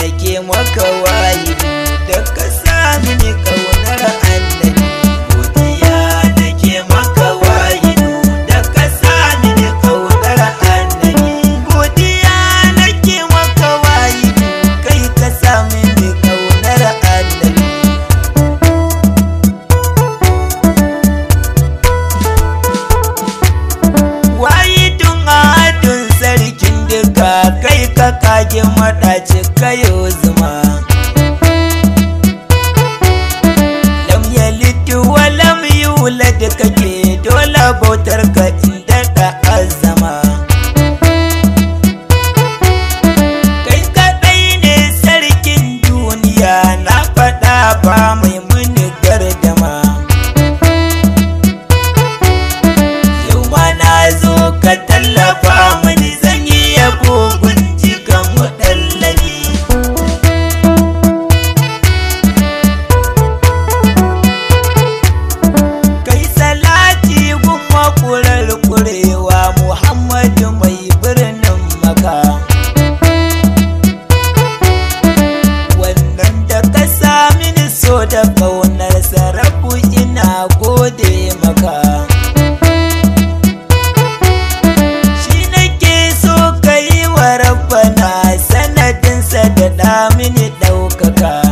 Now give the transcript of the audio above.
nake maka wayi da ka sami ni kaunar annabi godiya nake maka wayi da ka sami ni kaunar annabi godiya nake maka wayi kai ka sami ni kaunar annabi wahidun adun sarkin duka kai ka kage maɗaci kayo zuma lam yalid wa lam yulad kake dole bautar ka inda da azama kai kadai ne sarkin duniya na faɗa ba mai muni gardama Yau ma na zo ka tallafa mani zan yi yabo gunji kan waɗallani. Kai salati gun makurar kurewa Muhammadu mai birnin maka. Wannan da ka sami ni so da ƙaunar sarafu ina gode maka. shi nake so ka yi wa rabbana sanadinsa da damini ɗaukaka